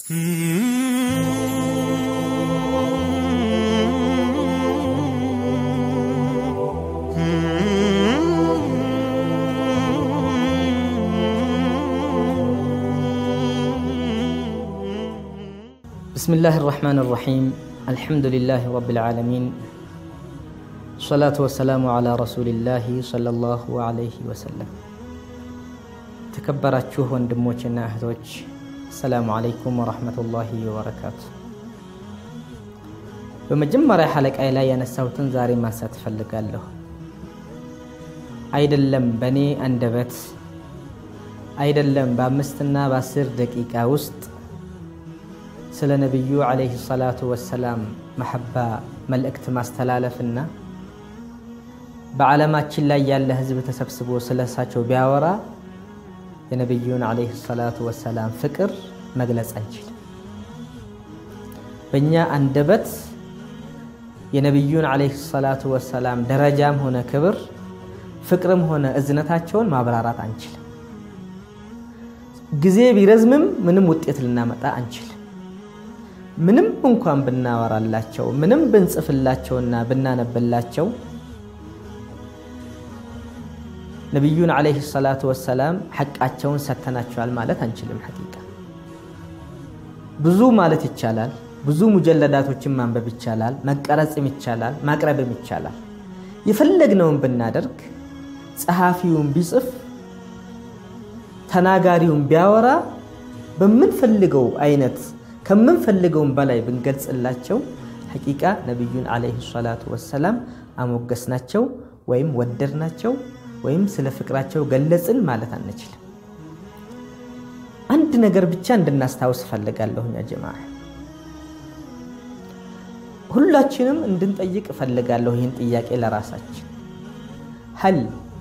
بسم الله الرحمن الرحيم الحمد لله رب العالمين الصلاة والسلام على رسول الله صلى الله عليه وسلم ተከበራችሁ ወንድሞችና እህቶች አሰላሙ አለይኩም ወረሕመቱላሂ ወበረካቱ። በመጀመሪያ ሐለቃይ ላይ ያነሳሁትን ዛሬ ማንሳት እፈልጋለሁ። አይደለም በእኔ አንደበት አይደለም በአምስትና በአስር ደቂቃ ውስጥ ስለ ነቢዩ ዓለይሂ ሰላቱ ወሰላም መሐባ መልእክት ማስተላለፍና በዓለማችን ላይ ያለ ህዝብ ተሰብስቦ ስለ እሳቸው ቢያወራ የነቢዩን ዓለይሂ ሰላቱ ወሰላም ፍቅር መግለጽ አንችልም። በእኛ አንደበት የነቢዩን ዓለይሂ ሰላቱ ወሰላም ደረጃም ሆነ ክብር፣ ፍቅርም ሆነ እዝነታቸውን ማብራራት አንችልም። ጊዜ ቢረዝምም ምንም ውጤት ልናመጣ አንችልም። ምንም እንኳን ብናወራላቸው፣ ምንም ብንጽፍላቸውና ብናነብላቸው ነቢዩን ዓለይሂ ሰላቱ ወሰላም ሐቃቸውን ሰተናቸዋል ማለት አንችልም። ሐቂቃ ብዙ ማለት ይቻላል። ብዙ ሙጀለዳቶችን ማንበብ ይቻላል። መቀረጽም ይቻላል። ማቅረብም ይቻላል። የፈለግነውን ብናደርግ፣ ጸሐፊውን ቢጽፍ፣ ተናጋሪውን ቢያወራ በምንፈልገው አይነት ከምንፈልገውን በላይ ብንገልጽላቸው ሐቂቃ ነቢዩን ዓለይሂ ሰላቱ ወሰላም አሞገስናቸው ወይም ወደድናቸው ወይም ስለ ፍቅራቸው ገለጽን ማለት አንችልም። አንድ ነገር ብቻ እንድናስታውስ እፈልጋለሁ። ያ ጀማዓ ሁላችንም እንድንጠይቅ እፈልጋለሁ ይህን ጥያቄ ለራሳችን ሀል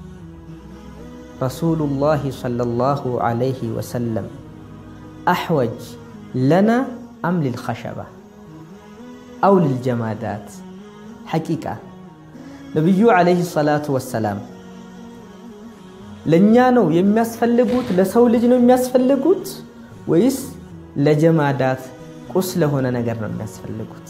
ረሱሉላሂ ሰለላሁ ዐለይሂ ወሰለም አሕወጅ ለና አም ሊልኸሸባ አው ሊልጀማዳት? ሐቂቃ ነቢዩ ዐለይሂ ሰላቱ ወሰላም ለእኛ ነው የሚያስፈልጉት? ለሰው ልጅ ነው የሚያስፈልጉት? ወይስ ለጀማዳት ቁስ ለሆነ ነገር ነው የሚያስፈልጉት?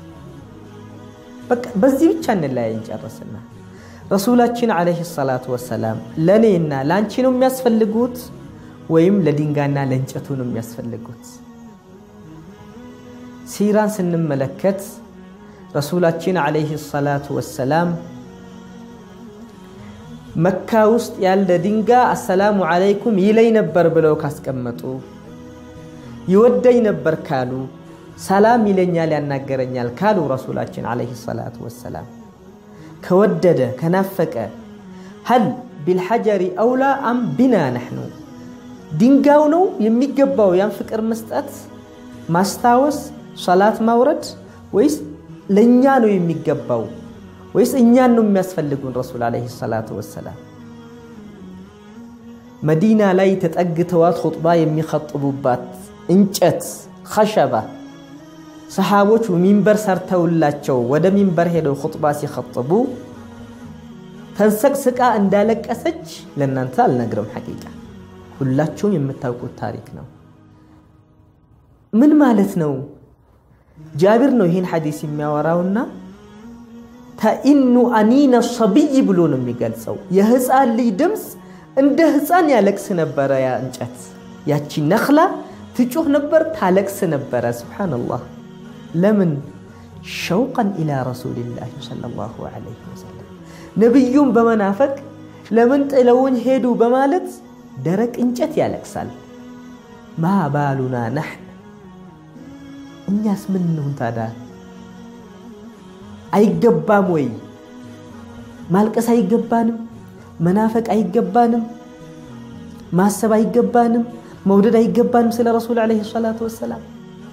በቃ በዚህ ብቻ እንለያይ እንጨርስና ረሱላችን ዓለይሂ ሰላቱ ወሰላም ለእኔና ለአንቺ ነው የሚያስፈልጉት ወይም ለድንጋይና ለእንጨቱ ነው የሚያስፈልጉት? ሲራን ስንመለከት ረሱላችን ዓለይሂ ሰላቱ ወሰላም መካ ውስጥ ያለ ድንጋይ አሰላሙ ዓለይኩም ይለኝ ነበር ብለው ካስቀመጡ፣ ይወደኝ ነበር ካሉ፣ ሰላም ይለኛል ያናገረኛል ካሉ ረሱላችን ዓለይሂ ሰላቱ ወሰላም ከወደደ ከናፈቀ ሀል ቢልሐጀሪ አውላ አም ቢና ነሕኑ ድንጋዩ ነው የሚገባው ያን ፍቅር መስጠት ማስታወስ ሰላት ማውረድ ወይስ ለእኛ ነው የሚገባው ወይስ እኛን ነው የሚያስፈልጉን? ረሱል ዓለይሂ ሰላቱ ወሰላም መዲና ላይ ተጠግተዋት ኹጥባ የሚኸጥቡባት እንጨት ኸሸባ ሰሓቦች ሚንበር ሰርተውላቸው ወደ ሚንበር ሄደው ኹጥባ ሲኸጥቡ ተንሰቅስቃ እንዳለቀሰች ለእናንተ አልነግርም። ሐቂቃ ሁላችሁም የምታውቁት ታሪክ ነው። ምን ማለት ነው? ጃቢር ነው ይህን ሐዲስ የሚያወራውና ተኢኑ አኒነ ሰብይ ብሎ ነው የሚገልጸው። የህፃን ልጅ ድምፅ እንደ ህፃን ያለቅስ ነበረ። ያ እንጨት ያቺ ነኽላ ትጮህ ነበር፣ ታለቅስ ነበረ። ሱብሓነላህ። ለምን? ሸውቀን ኢላ ረሱሊላህ ሰለላሁ ዐለይሂ ወሰለም ነቢዩን በመናፈቅ ለምን ጥለውኝ ሄዱ በማለት ደረቅ እንጨት ያለቅሳል። ማ ባሉና ነሕን እኛስ ምን እንሁን ታዲያ? አይገባም ወይ? ማልቀስ አይገባንም? መናፈቅ አይገባንም? ማሰብ አይገባንም? መውደድ አይገባንም? ስለ ረሱል ዓለይሂ ሰላቱ ወሰላም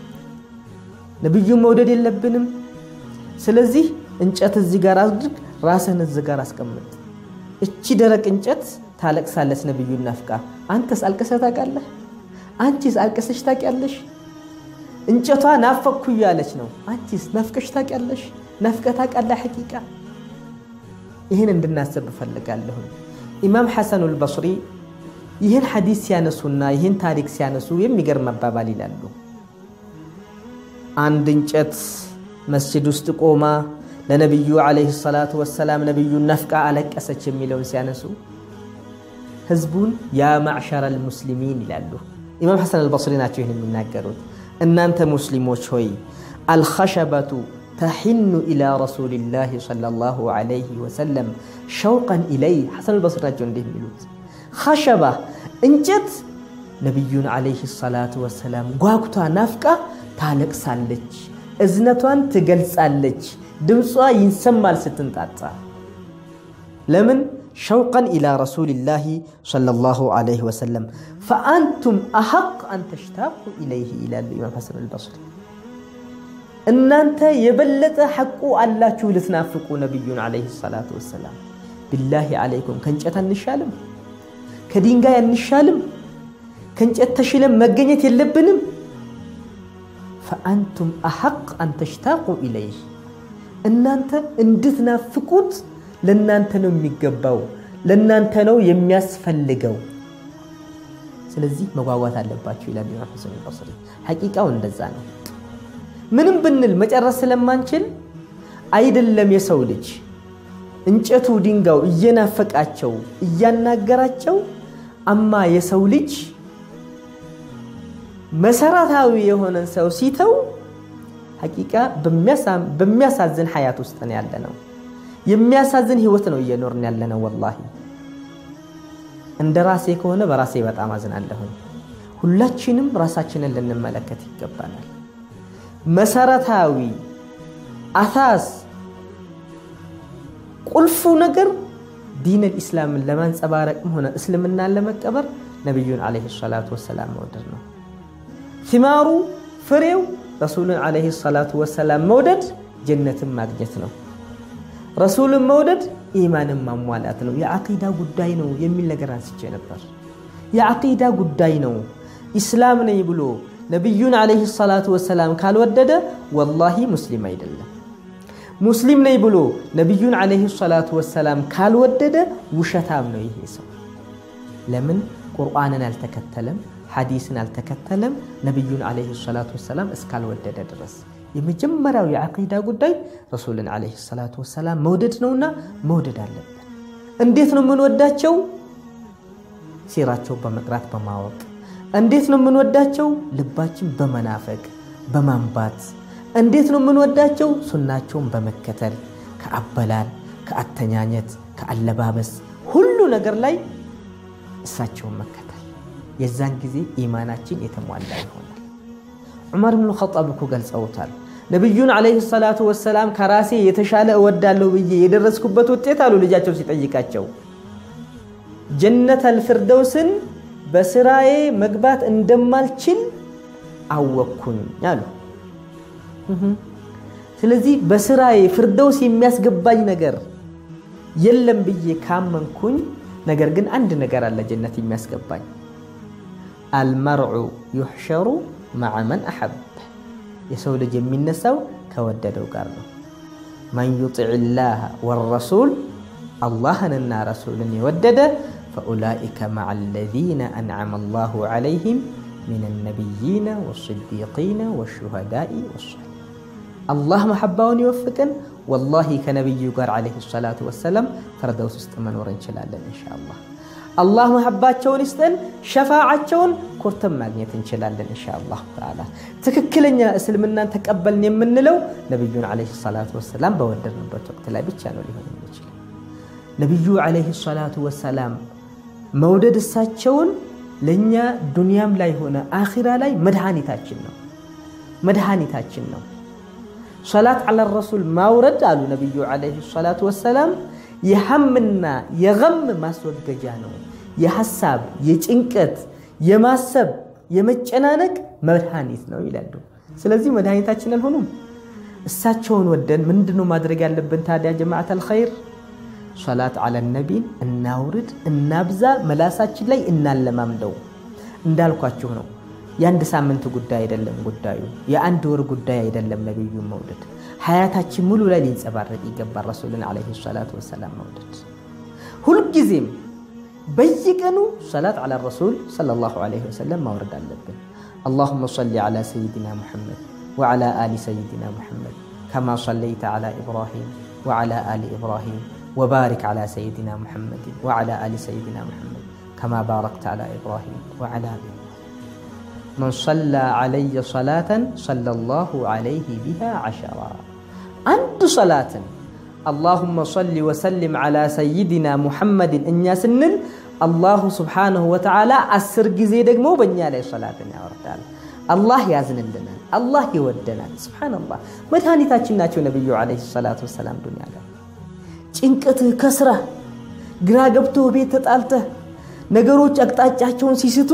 ነቢዩን መውደድ የለብንም? ስለዚህ እንጨት እዚህ ጋር አድርግ፣ ራስህን እዚህ ጋር አስቀምጥ። እቺ ደረቅ እንጨት ታለቅሳለች ነቢዩን ናፍቃ። አንተስ አልቅሰህ ታውቃለህ? አንቺስ አልቅሰሽ ታውቂያለሽ? እንጨቷ ናፈቅኩ እያለች ነው። አንቺስ ናፍቀሽ ታውቂያለሽ? ናፍቀህ ታውቃለህ? ሐቂቃ ይህን እንድናስብ እፈልጋለሁ። ኢማም ሐሰኑል በስሪ ይህን ሐዲስ ሲያነሱና ይህን ታሪክ ሲያነሱ የሚገርም አባባል ይላሉ። አንድ እንጨት መስጅድ ውስጥ ቆማ ለነቢዩ ዓለይሂ ሰላቱ ወሰላም ነቢዩን ነፍቃ አለቀሰች የሚለውን ሲያነሱ ህዝቡን ያ ማዕሸረል ሙስሊሚን ይላሉ። ኢማም ሐሰን አልበስሪ ናቸው ይህን የሚናገሩት። እናንተ ሙስሊሞች ሆይ አልኸሸበቱ ተሒኑ ኢላ ረሱሊላህ ሰለላሁ ዓለይሂ ወሰለም ሸውቀን ኢለይህ። ሐሰን አልበስሪ ናቸው እንዲህ የሚሉት ኸሸባ እንጨት ነቢዩን ዓለይሂ ሰላቱ ወሰላም ጓጉቷ ናፍቃ ታለቅሳለች፣ እዝነቷን ትገልጻለች፣ ድምጿ ይንሰማል ስትንጣጣ። ለምን? ሸውቀን ኢላ ረሱሊላሂ ሰለላሁ ዓለይሂ ወሰለም ፈአንቱም አሐቅ አን ተሽታቁ ኢለይህ ይላሉ ኢማም ሐሰን አልበስሪ። እናንተ የበለጠ ሐቁ አላችሁ ልትናፍቁ ነቢዩን ዓለይሂ ሰላቱ ወሰላም። ቢላሂ ዓለይኩም ከእንጨት አንሻልም? ከድንጋይ አንሻልም? ከእንጨት ተሽለም መገኘት የለብንም? ፈአንቱም አሐቅ አን ተሽታቁ ኢለይህ እናንተ እንድትናፍቁት ለእናንተ ነው የሚገባው፣ ለእናንተ ነው የሚያስፈልገው። ስለዚህ መጓጓት አለባቸው ይላል ኢማም ሐሰን አልበስሪ። ሐቂቃው እንደዛ ነው። ምንም ብንል መጨረስ ስለማንችል አይደለም የሰው ልጅ እንጨቱ ድንጋዩ እየናፈቃቸው እያናገራቸው፣ አማ የሰው ልጅ መሰረታዊ የሆነን ሰው ሲተው ሐቂቃ በሚያሳዝን ሐያት ውስጥ ነው ያለ ነው። የሚያሳዝን ህይወት ነው እየኖርን ያለ ነው። ወላሂ እንደ ራሴ ከሆነ በራሴ በጣም አዝናለሁኝ። ሁላችንም ራሳችንን ልንመለከት ይገባናል። መሰረታዊ አሳስ ቁልፉ ነገር ዲነል ኢስላምን ለማንጸባረቅም ሆነ እስልምናን ለመቀበር ነቢዩን ዓለይሂ ሰላቱ ወሰላም መውደድ ነው። ቲማሩ ፍሬው ረሱልን ዓለይሂ ሰላቱ ወሰላም መውደድ ጀነትን ማግኘት ነው። ረሱልን መውደድ ኢማንን ማሟላት ነው። የዓቂዳ ጉዳይ ነው የሚል ነገር አንስቼ ነበር። የዓቂዳ ጉዳይ ነው። ኢስላም ነኝ ብሎ ነቢዩን ዓለይሂ ሰላቱ ወሰላም ካልወደደ ወላሂ ሙስሊም አይደለም። ሙስሊም ነኝ ብሎ ነቢዩን ዓለይሂ ሰላቱ ወሰላም ካልወደደ ውሸታም ነው ይሄ ሰው። ለምን ቁርአንን አልተከተለም፣ ሐዲስን አልተከተለም፣ ነቢዩን ዓለይሂ ሰላቱ ወሰላም እስካልወደደ ድረስ የመጀመሪያው የዓቂዳ ጉዳይ ረሱልን ዓለይሂ ሰላቱ ወሰላም መውደድ ነውና መውደድ አለብን። እንዴት ነው የምንወዳቸው? ሲራቸው በመቅራት በማወቅ እንዴት ነው የምንወዳቸው? ልባችን በመናፈቅ በማንባት እንዴት ነው የምንወዳቸው? ሱናቸውን በመከተል ከአበላል፣ ከአተኛኘት፣ ከአለባበስ ሁሉ ነገር ላይ እሳቸውን መከተል። የዛን ጊዜ ኢማናችን የተሟላ ይሆናል። ዑመር ብን ኸጣብ እኮ ገልጸውታል። ነቢዩን ዓለይሂ ሰላቱ ወሰላም ከራሴ የተሻለ እወዳለሁ ብዬ የደረስኩበት ውጤት አሉ ልጃቸው ሲጠይቃቸው ጀነተል ፊርደውስን በስራዬ መግባት እንደማልችል አወቅኩኝ አሉ። ስለዚህ በስራዬ ፊርደውስ የሚያስገባኝ ነገር የለም ብዬ ካመንኩኝ፣ ነገር ግን አንድ ነገር አለ ጀነት የሚያስገባኝ አልመርዑ ዩሕሸሩ መዐ መን አሐብ የሰው ልጅ የሚነሳው ከወደደው ጋር ነው። መን ዩጢዕ ላህ ወረሱል አላህንና ረሱልን የወደደ ፈኡላኢከ መዐ አለዚነ አንዐመ አላሁ ዐለይሂም ሚነ ነቢይነ ወስዲቂነ ወሹሃዳኢ ወሷሊሒን። አላህ መሐባውን ይወፍቅን። ወላሂ ከነቢዩ ጋር ዓለይሂ ሰላቱ ወሰላም ፈርደውስ ውስጥ መኖር እንችላለን ኢንሻአላህ። አላህ መሐባቸውን ይስጠን፣ ሸፋዓቸውን ኮርተን ማግኘት እንችላለን ኢንሻአላህ ተዓላ። ትክክለኛ እስልምናን ተቀበልን የምንለው ነቢዩን ዓለይሂ ሰላቱ ወሰላም በወደድንበት ወቅት ላይ ብቻ ነው ሊሆን የሚችለው። ነቢዩ ዓለይሂ ሰላቱ ወሰላም መውደድ እሳቸውን ለእኛ ዱንያም ላይ ሆነ አኺራ ላይ መድኃኒታችን ነው መድኃኒታችን ነው። ሰላት ዓላ ረሱል ማውረድ አሉ ነቢዩ ዓለይሂ ሰላቱ ወሰላም የሐምና የገም ማስወገጃ ነው። የሐሳብ የጭንቀት የማሰብ የመጨናነቅ መድኃኒት ነው ይላሉ። ስለዚህ መድኃኒታችን አልሆኑም። እሳቸውን ወደን ምንድነው ማድረግ ያለብን ታዲያ? ጀማዓተል ኸይር ሰላት ዓለ ነቢን እናውርድ፣ እናብዛ፣ መላሳችን ላይ እናለማምደው። እንዳልኳችሁ ነው። የአንድ ሳምንት ጉዳይ አይደለም ጉዳዩ፣ የአንድ ወር ጉዳይ አይደለም። ነቢዩን መውደድ ሀያታችን ሙሉ ላይ ሊንጸባረቅ ይገባል። ረሱልን ዓለይሂ ሰላቱ ወሰላም መውደድ ሁልጊዜም በየቀኑ ሰላት ዓላ ረሱል ሰለላሁ ዓለይሂ ወሰለም ማውረድ አለብን። አላሁመ ሰሊ ዓላ ሰይድና ሙሐመድ وعلى آل سيدنا محمد كما صليت على إبراهيم وعلى آل إبراهيم وبارك على سيدنا محمد وعلى آل سيدنا محمد كما باركت على إبراهيم وعلى آل من صلى علي صلاة صلى الله عليه بها عشرا عند صلاة اللهم صل وسلم على سيدنا محمد إن سنل الله سبحانه وتعالى أسر جزي دقمو بنيا لي صلاة يا وردال الله يازن لنا الله يودنا سبحان الله مدهاني تاچناتشو نبي عليه الصلاة والسلام دنيا لا ጭንቀትህ ከስራ ግራ ገብቶ ቤት ተጣልተህ ነገሮች አቅጣጫቸውን ሲስቱ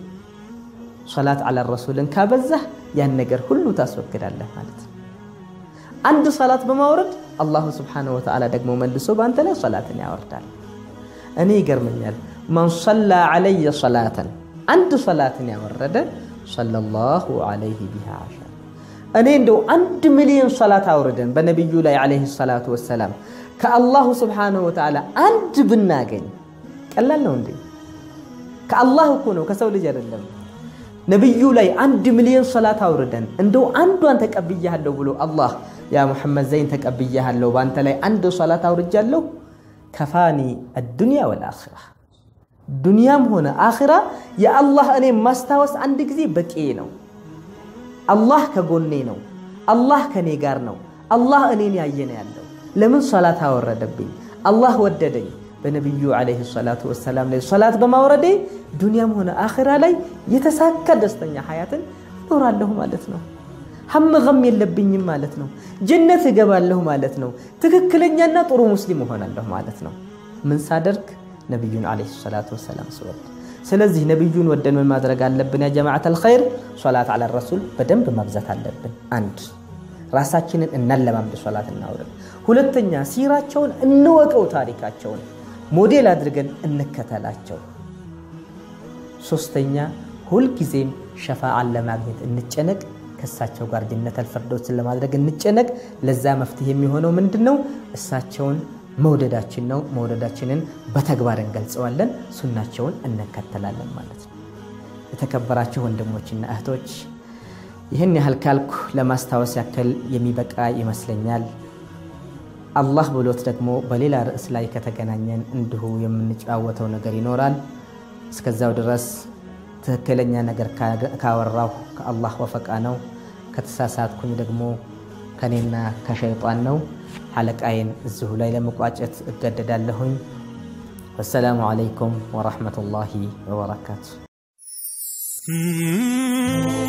ሶላት አላ ረሱልን ካበዛህ ያን ነገር ሁሉ ታስወግዳለህ ማለት ነው። አንድ ሰላት በማውረድ አላሁ ስብሓነሁ ወተዓላ ደግሞ መልሶ በአንተ ላይ ሰላትን ያወርዳል። እኔ ይገርመኛል። መን ሰላ ዓለየ ሰላተን አንድ ሰላትን ያወረደ ሰለላሁ ዓለይሂ ቢሃ ዓሸር እኔ እንደው አንድ ሚሊዮን ሰላት አውርደን በነቢዩ ላይ ዓለይሂ ሰላቱ ወሰላም ከአላሁ ስብሓነሁ ወተዓላ አንድ ብናገኝ ቀላል ነው እንዴ? ከአላህ እኮ ነው ከሰው ልጅ አይደለም። ነቢዩ ላይ አንድ ሚሊዮን ሰላት አውርደን እንደው አንዷን ተቀብያለሁ ብሎ አላህ ያ ሙሐመድ ዘይን ተቀብያለሁ በአንተ ላይ አንድ ሰላት አውርጃለሁ ከፋኒ አዱንያ ወልአኺራ ዱንያም ሆነ አኺራ የአላህ እኔ ማስታወስ አንድ ጊዜ በቂ ነው። አላህ ከጎኔ ነው። አላህ ከኔ ጋር ነው። አላህ እኔን ያየነ ያለው ለምን ሰላት አወረደብኝ? አላህ ወደደኝ። በነቢዩ ዓለይሂ ሰላቱ ወሰላም ላይ ሰላት በማውረዴ ዱንያም ሆነ አኺራ ላይ የተሳካ ደስተኛ ሀያትን እኖራለሁ ማለት ነው። ሀም ገም የለብኝም ማለት ነው። ጀነት እገባለሁ ማለት ነው። ትክክለኛና ጥሩ ሙስሊም እሆናለሁ ማለት ነው። ምን ሳደርግ ነቢዩን ዓለይሂ ሰላቱ ወሰላም ስወድ። ስለዚህ ነቢዩን ወደን ምን ማድረግ አለብን? ያ ጀማዓተል ኸይር ሶላት አላ ረሱል በደንብ ማብዛት አለብን። አንድ ራሳችንን እናለማምድ፣ ሶላት እናውረድ። ሁለተኛ ሲራቸውን እንወቀው፣ ታሪካቸውን ሞዴል አድርገን እንከተላቸው። ሶስተኛ ሁልጊዜም ሸፋዓን ለማግኘት እንጨነቅ። ከእሳቸው ጋር ጀነተል ፊርደውስን ለማድረግ እንጨነቅ። ለዛ መፍትሄ የሚሆነው ምንድን ነው? እሳቸውን መውደዳችን ነው። መውደዳችንን በተግባር እንገልጸዋለን፣ ሱናቸውን እንከተላለን ማለት ነው። የተከበራችሁ ወንድሞችና እህቶች ይህን ያህል ካልኩ ለማስታወስ ያክል የሚበቃ ይመስለኛል። አላህ ብሎት ደግሞ በሌላ ርዕስ ላይ ከተገናኘን እንዲሁ የምንጫወተው ነገር ይኖራል። እስከዛው ድረስ ትክክለኛ ነገር ካወራሁ ከአላህ ወፈቃ ነው። ከተሳሳትኩኝ ደግሞ ከኔና ከሸይጣን ነው። ሐለቃዬን እዚሁ ላይ ለመቋጨት እገደዳለሁኝ። ወሰላሙ ዓለይኩም ወረሕመቱላሂ ወበረካቱ።